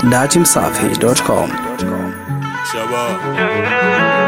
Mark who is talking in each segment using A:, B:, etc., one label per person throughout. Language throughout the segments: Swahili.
A: datimsafi.com.
B: Shabba.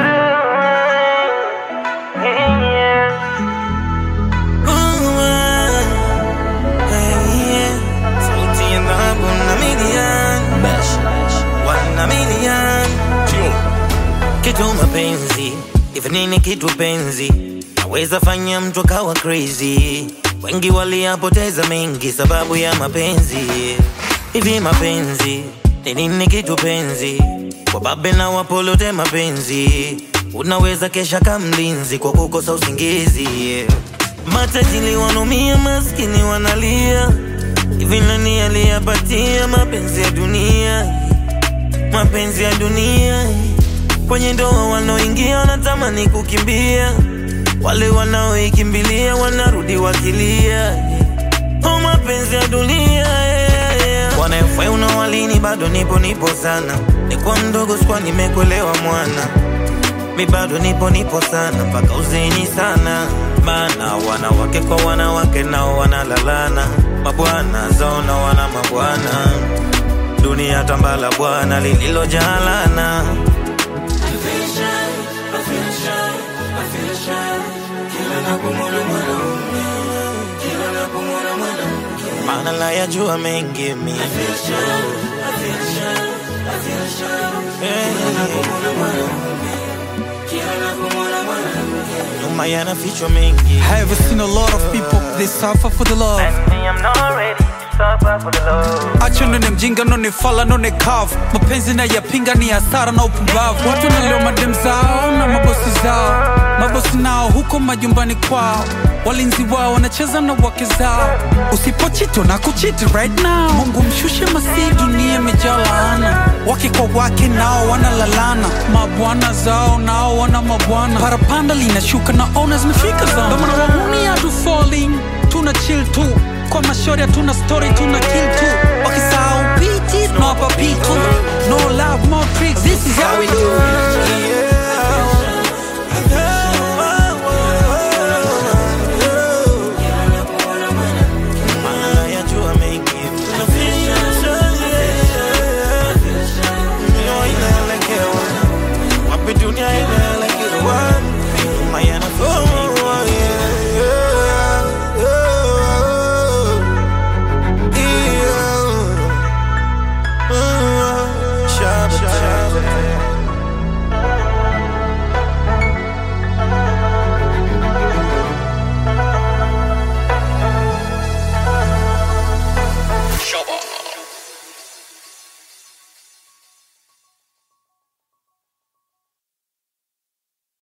C: Sauti ya dhahabu na milioni wana milioni
B: Tio.
C: kitu mapenzi hivi nini kitu penzi naweza fanya mtu akawa crazy wengi waliyapoteza mengi sababu ya mapenzi hivi mapenzi ni nini kitu penzi wababe na wapolote mapenzi unaweza kesha kamlinzi kwa kukosa usingizi matajili wanomia maskini wanalia hivi nani aliyapatia mapenzi ya dunia mapenzi ya dunia kwenye ndoa wanaoingia wanatamani kukimbia wale wanaoikimbilia wanarudi wakilia oh, mapenzi ya dunia wanaefai unawalini bado nipo nipo sana nikuwa mdogo sikuwa nimekuelewa mwana mi bado nipo nipo sana mpaka uzeni sana maana wanawake kwa wanawake nao wanalalana mabwana zao na wana mabwana dunia tambala bwana lililojalana maana la yajua mengi mi nyuma yanafichwa mengi
D: I have seen a lot of people they suffer for the love. Acha none mjinga none fala none kavu, mapenzi na yapinga ni hasara na upumbavu. Watu wanalewa madem zao na mabosi zao, mabosi nao huko majumbani kwao, walinzi wao wanacheza na wake zao. Usipochito na kuchiti right now, Mungu mshushe masi, dunia imejaa laana. Wake kwa wake nao wanalalana, mabwana zao nao wana mabwana. Parapanda linashuka na ona zimefika zao, ndio maana wahuni hatu falling, tuna chill tu kwa mashori hatuna story tuna kill tu wakisa